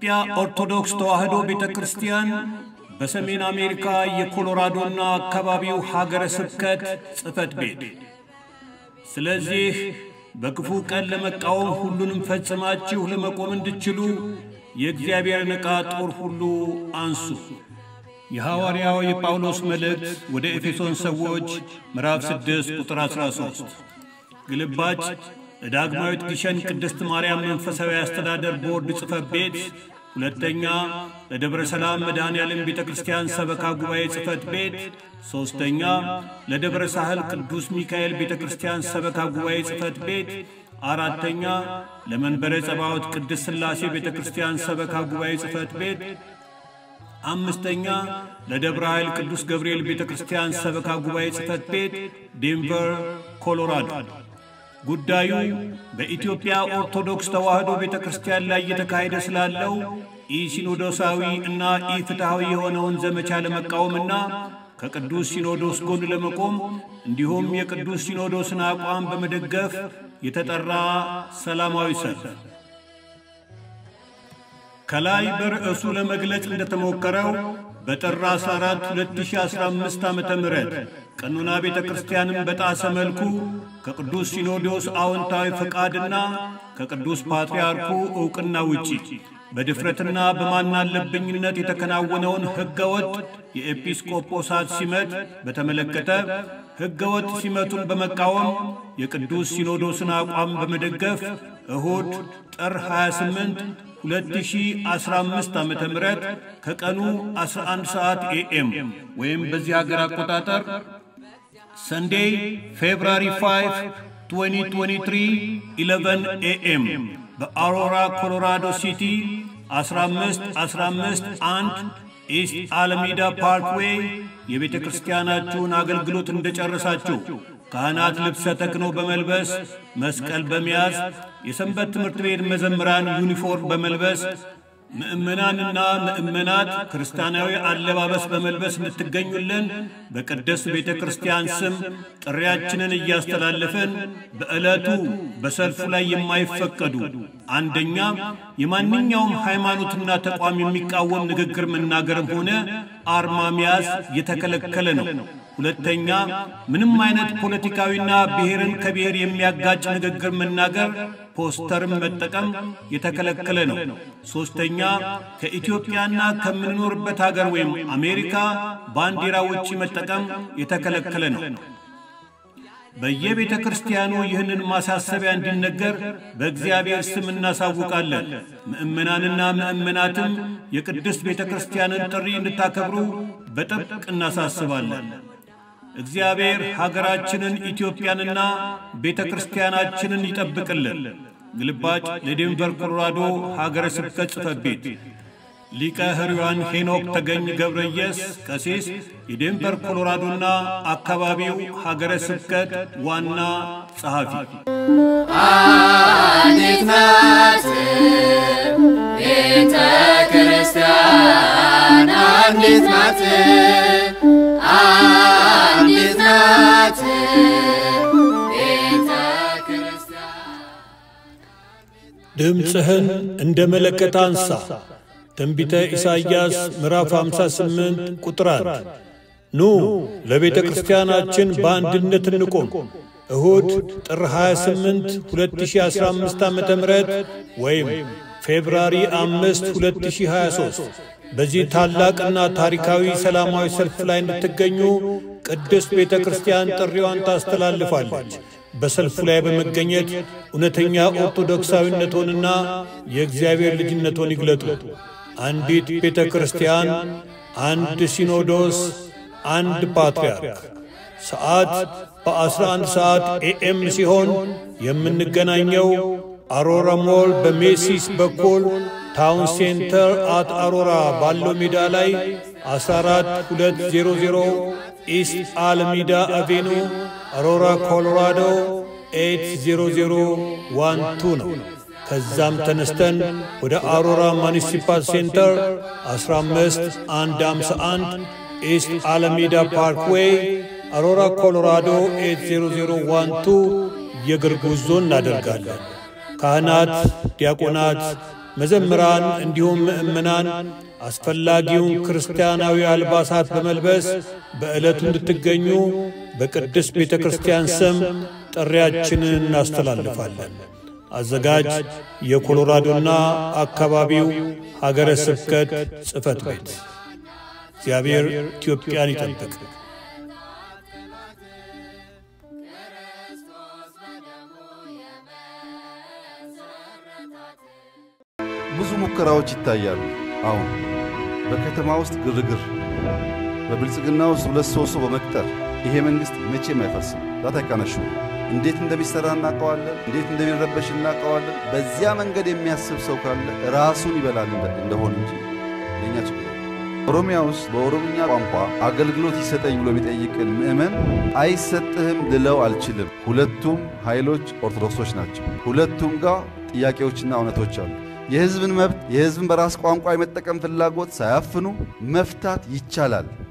የኢትዮጵያ ኦርቶዶክስ ተዋሕዶ ቤተ ክርስቲያን በሰሜን አሜሪካ የኮሎራዶና አካባቢው ሀገረ ስብከት ጽሕፈት ቤት። ስለዚህ በክፉ ቀን ለመቃወም ሁሉንም ፈጽማችሁ ለመቆም እንድችሉ የእግዚአብሔርን ዕቃ ጦር ሁሉ አንሱ። የሐዋርያው የጳውሎስ መልእክት ወደ ኤፌሶን ሰዎች ምዕራፍ 6 ቁጥር 13 ግልባጭ ለዳግማዊት ግሸን ቅድስት ማርያም መንፈሳዊ አስተዳደር ቦርድ ጽሕፈት ቤት፣ ሁለተኛ ለደብረ ሰላም መድኃኔ ዓለም ቤተ ክርስቲያን ሰበካ ጉባኤ ጽሕፈት ቤት፣ ሦስተኛ ለደብረ ሳህል ቅዱስ ሚካኤል ቤተ ክርስቲያን ሰበካ ጉባኤ ጽሕፈት ቤት፣ አራተኛ ለመንበረ ጸባዖት ቅድስት ሥላሴ ቤተ ክርስቲያን ሰበካ ጉባኤ ጽሕፈት ቤት፣ አምስተኛ ለደብረ ኃይል ቅዱስ ገብርኤል ቤተ ክርስቲያን ሰበካ ጉባኤ ጽሕፈት ቤት ዴንቨር ኮሎራዶ። ጉዳዩ በኢትዮጵያ ኦርቶዶክስ ተዋሕዶ ቤተ ክርስቲያን ላይ እየተካሄደ ስላለው ኢሲኖዶሳዊ እና ኢፍትሐዊ የሆነውን ዘመቻ ለመቃወምና ከቅዱስ ሲኖዶስ ጎን ለመቆም እንዲሁም የቅዱስ ሲኖዶስን አቋም በመደገፍ የተጠራ ሰላማዊ ሰልፍ ከላይ በርዕሱ ለመግለጽ እንደተሞከረው በጥር 14 2015 ዓ ም ቀኖና ቤተ ክርስቲያንን በጣሰ መልኩ ከቅዱስ ሲኖዶስ አዎንታዊ ፈቃድና ከቅዱስ ፓትርያርኩ ዕውቅና ውጪ በድፍረትና በማናለብኝነት የተከናወነውን ሕገወጥ የኤጲስቆጶሳት ሲመት በተመለከተ ሕገወጥ ሲመቱን በመቃወም የቅዱስ ሲኖዶስን አቋም በመደገፍ እሁድ ጥር 28 2015 ዓ ም ከቀኑ 11 ሰዓት ኤኤም ወይም በዚህ ሀገር አቆጣጠር ሰንዴይ ፌብራሪ 5 2023 11 ኤኤም በአሮራ ኮሎራዶ ሲቲ 15 15 1 ኢስት አለሚዳ ፓርክዌይ የቤተ ክርስቲያናችሁን አገልግሎት እንደጨረሳችሁ ካህናት ልብሰ ተክህኖ በመልበስ መስቀል በመያዝ የሰንበት ትምህርት ቤት መዘምራን ዩኒፎርም በመልበስ ምእመናንና ምእመናት ክርስቲያናዊ አለባበስ በመልበስ እንድትገኙልን በቅድስት ቤተ ክርስቲያን ስም ጥሪያችንን እያስተላለፍን በዕለቱ በሰልፉ ላይ የማይፈቀዱ አንደኛ የማንኛውም ሃይማኖትና ተቋም የሚቃወም ንግግር መናገርም ሆነ አርማ መያዝ የተከለከለ ነው። ሁለተኛ ምንም አይነት ፖለቲካዊና ብሔርን ከብሔር የሚያጋጭ ንግግር መናገር፣ ፖስተርም መጠቀም የተከለከለ ነው። ሦስተኛ ከኢትዮጵያና ከምንኖርበት አገር ወይም አሜሪካ ባንዲራ ውጪ መጠቀም የተከለከለ ነው። በየቤተ ክርስቲያኑ ይህንን ማሳሰቢያ እንዲነገር በእግዚአብሔር ስም እናሳውቃለን። ምእመናንና ምእመናትም የቅድስት ቤተ ክርስቲያንን ጥሪ እንድታከብሩ በጥብቅ እናሳስባለን። እግዚአብሔር ሀገራችንን ኢትዮጵያንና ቤተ ክርስቲያናችንን ይጠብቅልን። ግልባጭ ለዴንቨር ኮሎራዶ ሀገረ ስብከት ጽሕፈት ቤት ሊቀ ሕሩያን ሄኖክ ተገኝ ገብረየስ ቀሲስ የዴንቨር ኮሎራዶና አካባቢው ሀገረ ስብከት ዋና ጸሐፊ። አንዲት ናት ቤተ ክርስቲያን አንዲት ናት አንዲት ናት ቤተ ክርስቲያን ድምፅህን እንደ መለከት አንሳ። ትንቢተ ኢሳይያስ ምዕራፍ 58 ቁጥር 1 ኑ ለቤተ ክርስቲያናችን በአንድነት እንቆም። እሁድ ጥር 28 2015 ዓ ም ወይም ፌብራሪ 5 2023 በዚህ ታላቅና ታሪካዊ ሰላማዊ ሰልፍ ላይ እንድትገኙ ቅድስት ቤተ ክርስቲያን ጥሪዋን ታስተላልፋለች። በሰልፉ ላይ በመገኘት እውነተኛ ኦርቶዶክሳዊነቶንና የእግዚአብሔር ልጅነቶን ይግለጡ። አንዲት ቤተ ክርስቲያን፣ አንድ ሲኖዶስ፣ አንድ ፓትርያርክ። ሰዓት በ11 ሰዓት ኤኤም ሲሆን የምንገናኘው አሮራ ሞል በሜሲስ በኩል ታውን ሴንተር አት አሮራ ባለው ሜዳ ላይ 14200 ኢስት አልሚዳ አቬኑ አሮራ ኮሎራዶ 80012 ነው። ከዛም ተነስተን ወደ አሮራ ሙኒሲፓል ሴንተር 15151 ኢስት አለሜዳ ፓርክዌይ አሮራ ኮሎራዶ 80012 የእግር ጉዞ እናደርጋለን። ካህናት፣ ዲያቆናት፣ መዘምራን እንዲሁም ምእመናን አስፈላጊውን ክርስቲያናዊ አልባሳት በመልበስ በዕለቱ እንድትገኙ በቅድስት ቤተ ክርስቲያን ስም ጥሪያችንን እናስተላልፋለን። አዘጋጅ የኮሎራዶና አካባቢው ሀገረ ስብከት ጽሕፈት ቤት። እግዚአብሔር ኢትዮጵያን ይጠብቅ። ብዙ ሙከራዎች ይታያሉ። አሁን በከተማ ውስጥ ግርግር፣ በብልጽግና ውስጥ ሁለት ሶስት ሰው በመቅጠር ይሄ መንግስት መቼም አይፈርስም። ዛት አይካነሹ እንዴት እንደሚሰራ እናውቀዋለን። እንዴት እንደሚረበሽ እናውቀዋለን። በዚያ መንገድ የሚያስብ ሰው ካለ ራሱን ይበላል እንደሆን እንጂ ለኛ ችግር ኦሮሚያ ውስጥ በኦሮምኛ ቋንቋ አገልግሎት ይሰጠኝ ብሎ የሚጠይቅን ምዕመን አይሰጥህም ልለው አልችልም። ሁለቱም ኃይሎች ኦርቶዶክሶች ናቸው። ሁለቱም ጋር ጥያቄዎችና እውነቶች አሉ። የህዝብን መብት የህዝብን በራስ ቋንቋ የመጠቀም ፍላጎት ሳያፍኑ መፍታት ይቻላል።